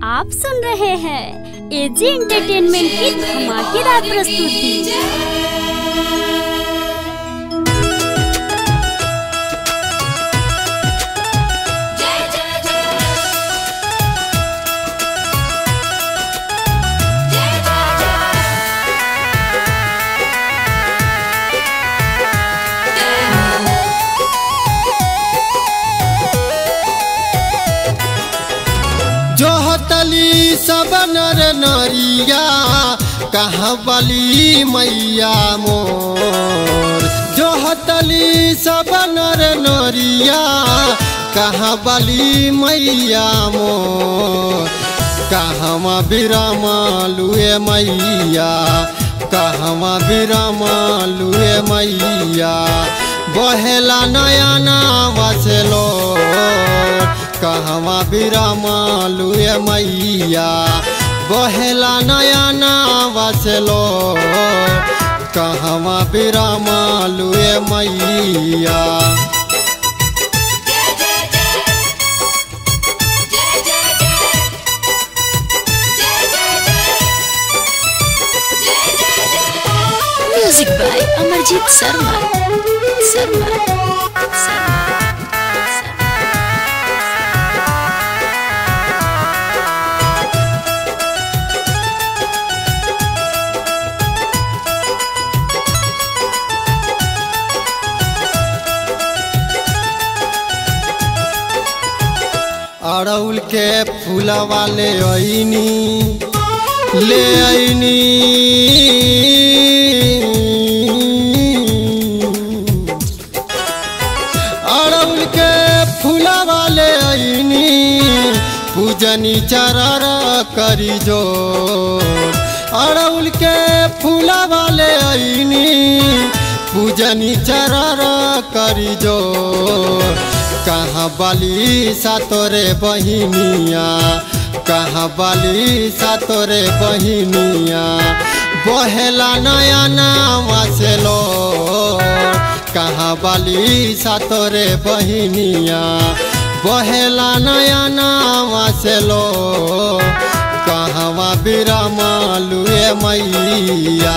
आप सुन रहे हैं एजी एंटरटेनमेंट की धमाकेदार प्रस्तुति जो हतली सब नर नरिया कहाँ बली मैया मोर जो हतली सब नर नरिया कहाँ बली मैया मोर कहवा विराम लुए मैया कहवा विराम लुए मैया बहेला नया नावा से लो कहवा विराम लुए मैया बहेला नया नावा से लो कहवा विराम लुए मैया म्यूजिक बाय अमरजीत शर्मा शर्मा अड़उल के फूलवा ले आईनी ले आईनी अड़उल के फूलवा ले आईनी पूजनी चरर करी जो अड़उल के फूलवा ले आईनी पूजनी चरर करी जो कहाँ बाली सा तोरे बहिनिया कहाँ बाली सा तोरे बहिनिया बहेला नया नावा से लो कहाँ बाली सा तोरे बहिनिया बहेला नया नावा से लो कहवा विराम लुए मैया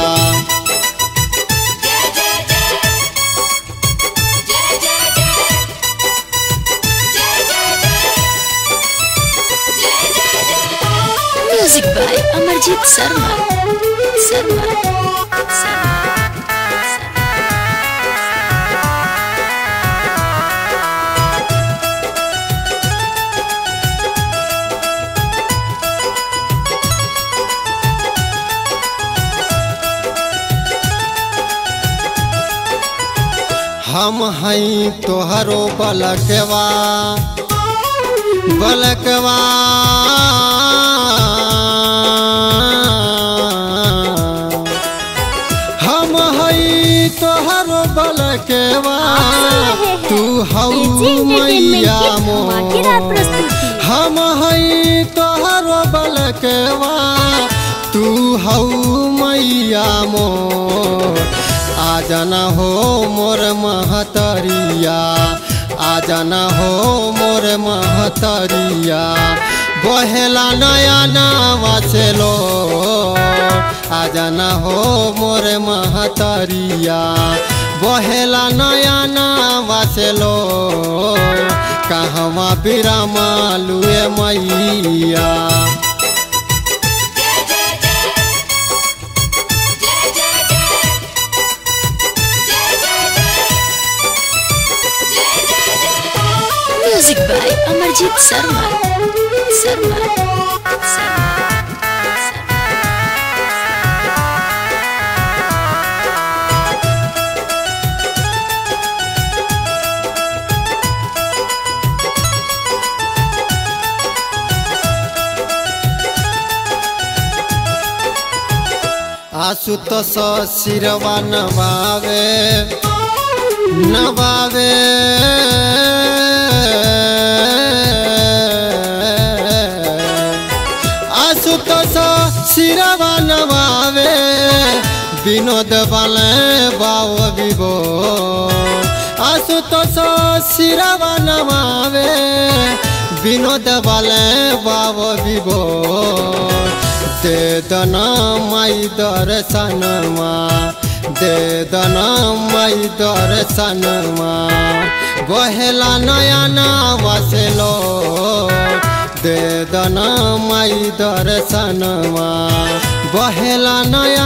म्यूजिक बाय अमरजीत शर्मा शर्मा हम हई तोहरो बलकवा बलकवा हम हई तोहरो बलकवा तू हऊ एजी एंटरटेनमेंट मैया की धमाकेदार मोर प्रस्तुति हम हई तोहरो बलकवा तू हऊ मैया मोर आ जाना हो मोर महतरिया आ जाना हो मोर महतरिया बहेला नया नावा से लो आ जाना हो मोर महतरिया बहेला नया नावा से लो कहवा विराम लुए मैया म्यूजिक बाय अमरजीत शर्मा शर्मा आसु तो सिरवा नवावे नवावे आसु तो सिरवा नवावे विनोद बाले बाव विभो आसु तो सिरवा नवावे विनोद वाले बाबो विभो दे दना माई दर्शनमा दे दना माई दर्शनमा बहेला नया नावसलो दे दना माई दर्शनमा बहेला नया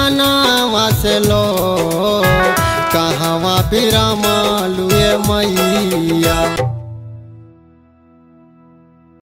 नावसलो कहवा बिरामालुए मैया